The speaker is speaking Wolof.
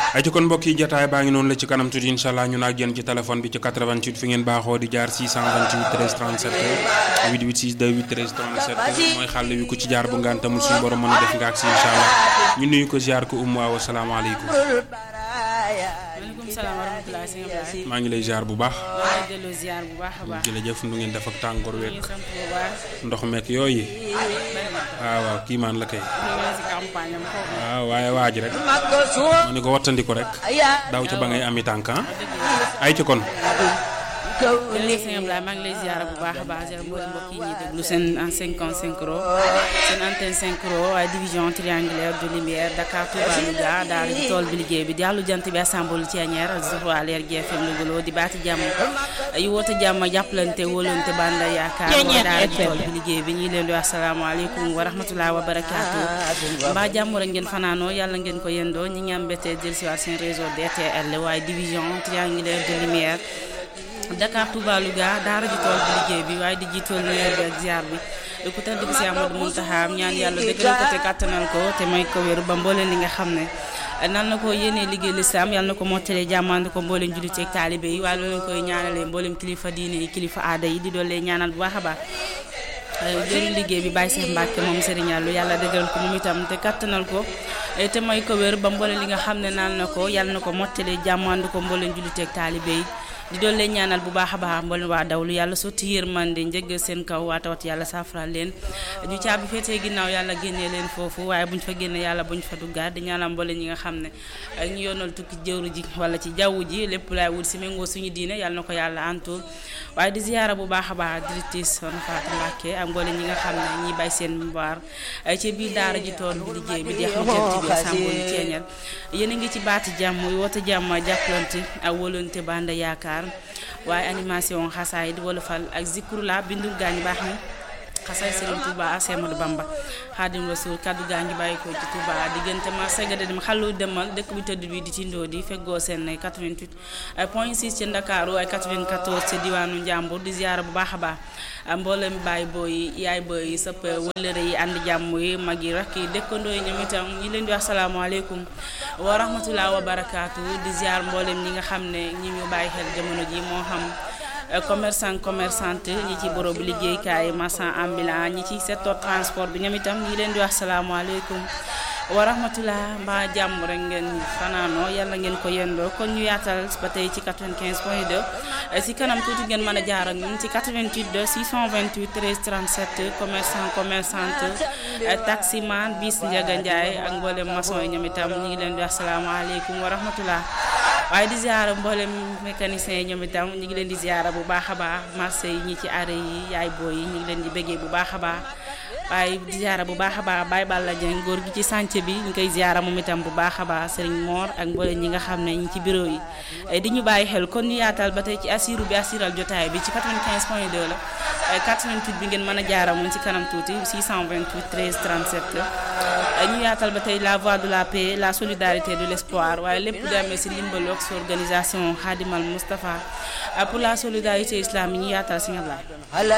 ay ci kon mbokk yi jotaay baa ngi noonu la ci kanam tuuti incha allah ñu naag yéen ci téléphone bi ci 88 fi ngeen baaxoo di jaar 628 13 37 886 28 13 37 mooy xàll wi ku ci jaar bu ngaan tamul suñu borom mën a def nga ak si incha allah ñu nuyu ko ziar ko umu waaw asalaamaaleykum. maaleykum salaam wa rahmatulah sëñ Ablaye. maa ngi lay ziar bu baax. maa ngi lay delloo ziar bu baax a baax. jërëjëf nu ngeen def ak tàngoor ñu ngi week sant bu baax. ndox meek yooyu. bari na. waaw waaw kii maan la kay. ñu ngi si campagne am foofu. waaw waaye waaj rek. ma ni ko wattandiku rek. daw ca ba ngay ami tànk ah. ay ci kon. jërëjëf sëñ Ablaye maa ngi lay ziar bu baax a baax ziar mboolem mbokk yi ñuy déglu seen en 55 ro seen antenne 5 ro waaye division triangulaire de lumière Dakar Touba Louga daal di tool bi liggéey bi jàllu jant bi assemble Thiénière Zohra Leer GFM Louga di baati jàmm yu woote jàmm jàppalante wóolante banda yaakaar mooy daal di tool bi liggéey bi ñuy leen di wax salaamaaleykum wa rahmatulah wa barakaatu mbaa jàmm rek ngeen fanaanoo yàlla ngeen ko yendoo ñi ngi am mbette dellusiwaat seen réseau DTL waaye division triangulaire de lumière Dakar Touba Louga daara ji tool bi liggéey bi waaye di jiitool nuyoo bi ak ziar bi di ko tedd bi si Amadou Muntaxa ñaan yàlla dëggal ko te kàttanal ko te may ko wér ba mbooleen li nga xam ne nal na ko yéenee liggéey lislaam yàlla na ko mottalee jàmmande ko mbooleem jullit ak taalibe yi waaye loolu koy ñaanalee mbooleem kilifa diine yi kilifa aada yi di doole ñaanal bu baax a baax jëriñ liggéey bi Baye Cheikh Mbacke moom Serigne Yàlla yàlla dëggal ko moom itam te kattanal ko te may ko wér ba mbooleem li nga xam ne naan na ko yàlla na ko mottalee jàmmande ko mbooleem jullit ak taalibe yi di doon leen ñaanal bu baax a baax mboolem waa dawlu yàlla sotti yërmande njëgg seen kaw waa tawat yàlla saafara leen ñu caabi féetee ginnaaw yàlla génnee leen foofu waaye buñ fa génne yàlla buñ fa duggaat di ñaanal mboolem ñi nga xam ne ñu yoonal tukki jëwru ji wala ci jaww ji lépp laay wut si méngoo suñu diine yàlla na ko yàlla antul waaye di ziyaara bu baax a baax directrice Soxna Fatou Mbacké ak mboolem ñi nga xam ne ñiy bay seen mbaar ci biir daara ji tool bi liggéey bi di xam jant bi sàmbo ni ceeñal yéen a ngi ci baati jàmm woote jàmm jàppalante ak wóolante banda yaakaar waaye animation xasaay di wolofal ak zikru la bindu gaañ baax ni xasaay Serigne Touba ak Semadou Bamba Xaadim Rasul kaddu gaa ngi bàyyi ko ci Touba diggante ma segade dem xalu demal dëkk bi tëdd bi di tindoo di feggoo seen 88 point 6 ci Ndakaaru ay 94 ci diwaanu Njàmbur di ziyaara bu baax a baax mboolem baay booy yaay booy sëpp wëllëre yi ànd jàmm yi mag yi rakk yi dëkkandoo yi ñoom itam ñi leen di wax salaamaaleykum wa rahmatulah wa barakaatu di ziar mboolem ñi nga xam ne ñi ñu bàyyi xel jamono ji moo xam commerçant commerçante ñi ci borob liggéeykaay marchand ambulant ñi ci secteur transport bi ñoom itam ñi leen di wax salaamaaleykum wa rahmatulah mbaa jàmm rek ngeen fanaanoo yàlla ngeen ko yendoo kon ñu yaatal ba tey ci 95 point 2 si kanam tuuti ngeen mën a jaar ak ñun ci 88 2 628 13 37 commerçant commerçante taximan bis Ndiaga Ndiaye ak mboolem maçon yi ñoom itam ñu ngi leen di wax salaamaaleykum wa rahmatulah. waaye di ziara mboolem mécanicien yi ñoom itam ñu ngi leen di ziara bu baax a baax marché yi ñi ci arrêt yi yaay booy yi ñu ngi leen di bëggee bu baax a baax waaye di ziara bu baax a baax Baye Balla Dieng góor gi ci chantier bi ñu koy ziara moom itam bu baax a baax Serigne Mor ak mboolem ñi nga xam ne ñi ci bureau yi di ñu bàyyi xel kon ñu yaatal ba tey ci assiru bi assiral jotaay bi ci 95 point 2 la 88 bi ngeen mën a jaara moom ci kanam tuuti 628 13 37 ñu yaatal ba tey la voix de la paix la solidarité de l'espoir waaye lépp di amee si ndimbalu ak organisation Khadimal Moustapha pour la solidarité islamique ñu yaatal si nga